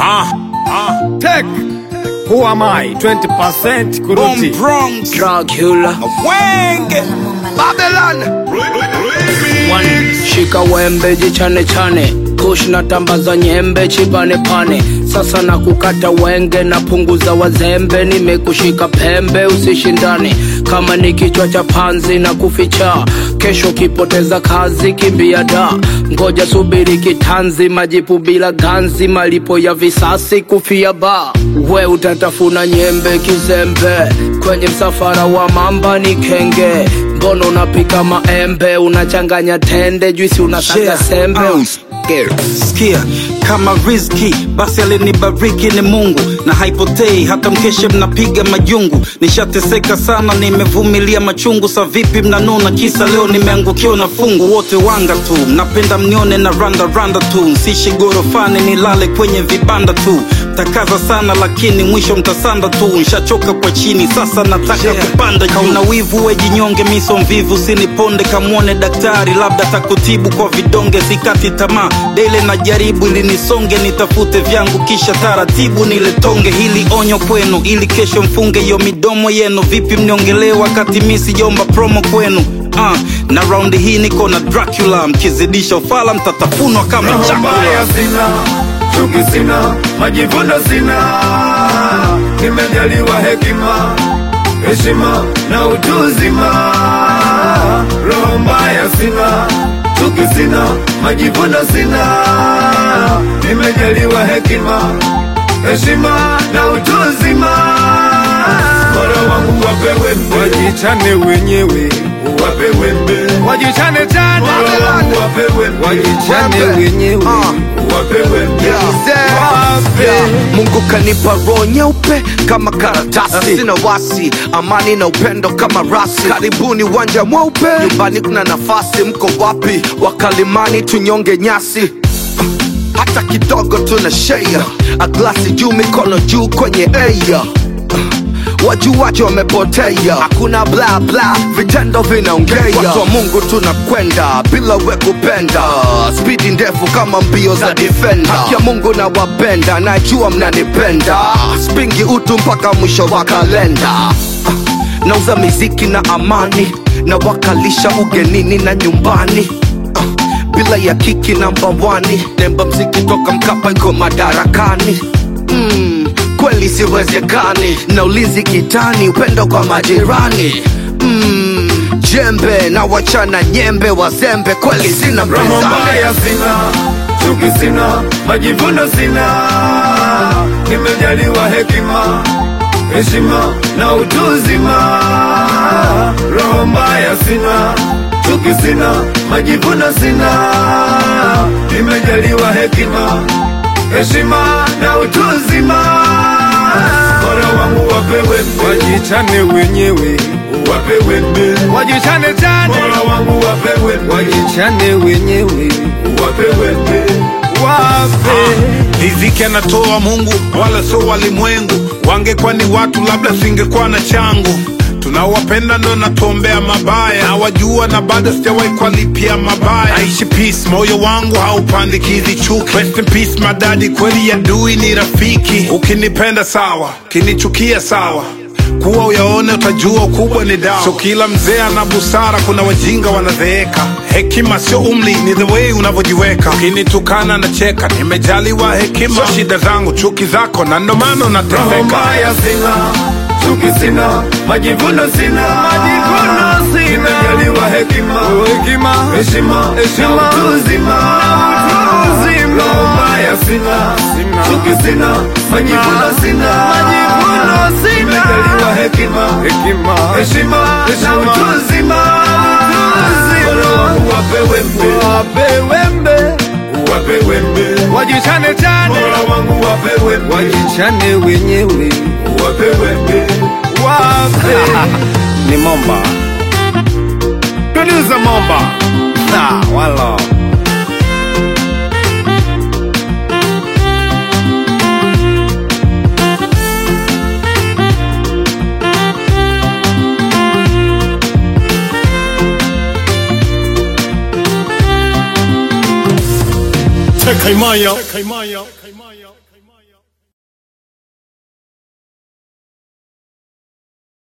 Ah, ah. Tech. Who am I? 20% Bomb kuruti. Bronx. Dracula Wenge. Babylon One, shika wembe jichane chane kush na tambaza nyembe chibane pane sasa na kukata wenge na punguza wazembe nimekushika pembe usishindane kama ni kichwa cha panzi na kuficha kesho kipoteza kazi kimbia da ngoja subiri kitanzi majipu bila ganzi malipo ya visasi kufia ba we utatafuna nyembe kizembe kwenye msafara wa mamba ni kenge mbono unapika maembe unachanganya tende juisi unasaga Yeah, sembe uh. Usiker. Sikia kama rizki basi alinibariki ni Mungu na haipotei hata mkeshe mnapiga majungu. Nishateseka sana, nimevumilia machungu. Sa vipi mnanuna kisa leo nimeangukiwa na fungu? Wote wanga tu, mnapenda mnione na randa randa tu, msishi gorofani nilale kwenye vibanda tu. Takaza sana lakini mwisho mtasanda tu, nshachoka kwa chini sasa nataka Yeah. kupanda juu. Kauna wivu we jinyonge, miso mvivu siniponde, kamwone daktari labda takutibu kwa vidonge. Sikati tamaa dele na jaribu ili nisonge, nitafute vyangu kisha taratibu niletonge. Hili onyo kwenu ili kesho mfunge hiyo midomo yenu. Vipi mniongelee wakati mi sijomba promo kwenu? Uh, na raundi hii niko na Dracula, mkizidisha ufala mtatafunwa kama Roho chakula. mbaya sina, chuki sina, majivuno sina. Nimejaliwa hekima, heshima na utu uzima. Roho mbaya sina, chuki sina, majivuno sina. Nimejaliwa hekima, heshima na utu uzima. Mola wangu wape wembe, wajichane wenyewe, wape wembe, wajichane chane, Mola wangu wape wembe, wajichane wenyewe, wape wembe, wape Mungu kanipa roho nyeupe kama karatasi, sina wasi, amani na upendo kama rasi. Karibuni uwanja mweupe, nyumbani kuna nafasi. Mko wapi wakalimani, tunyonge nyasi hata kidogo tuna share a glasi juu mikono juu kwenye air wajuwaji wamepotea hakuna bla bla vitendo vinaongea watu wa mungu tunakwenda bila we kupenda spidi ndefu kama mbio za defender haki ya mungu na wapenda najua mnanipenda spingi utu mpaka mwisho wa kalenda nauza miziki na amani na wakalisha ugenini na nyumbani uh, bila ya kiki namba wani nemba mziki toka mkapa iko madarakani mm, kweli siwezekani na ulinzi kitani upendo kwa majirani mm, jembe na wachana nyembe wazembe kweli sina Roho mpinzani mbaya sina, chuki sina, majivuno sina. Nimejaliwa hekima, heshima na utu uzima. Roho mbaya sina, chuki sina, majivuno sina. Nimejaliwa hekima, heshima na utu uzima. Mola wangu wape wembe, wajichane wenyewe, wape wembe, wajichane chane. Mola wangu wape wembe, wajichane wenyewe, wape wembe, wape riziki anatoa Mungu wala sio walimwengu. Wangekuwa ni watu, labda singekuwa na changu. Tunawapenda ndo natuombea mabaya, nawajua na bado sijawahi kuwalipia mabaya. Naishi peace, moyo wangu haupandikizi chuki. Rest in peace madadi, kweli adui ni rafiki. Ukinipenda sawa, ukinichukia sawa kuwa uyaone utajua ukubwa ni dawa. So kila mzee ana busara, kuna wajinga wanazeeka. Hekima sio umri, ni the way unavyojiweka. Ukinitukana na cheka, nimejaliwa hekima. So shida zangu, chuki zako, na ndo maana Roho unateseka. mbaya sina, chuki sina, majivuno sina, majivuno sina. Nimejaliwa hekima, hekima, heshima, heshima, na utu uzima, Roho mbaya sina, chuki sina, majivuno sina, majivuno sina. Nimejaliwa hekima, hekima, heshima, na utu uzima, Mola wangu wape wembe, wape wembe wape wembe, wajichane chane. Mola wangu wape wembe, wajichane wenyewe, wape wembe, wape Ni Momba. producer Momba. Ah, wala. Tekaimaya.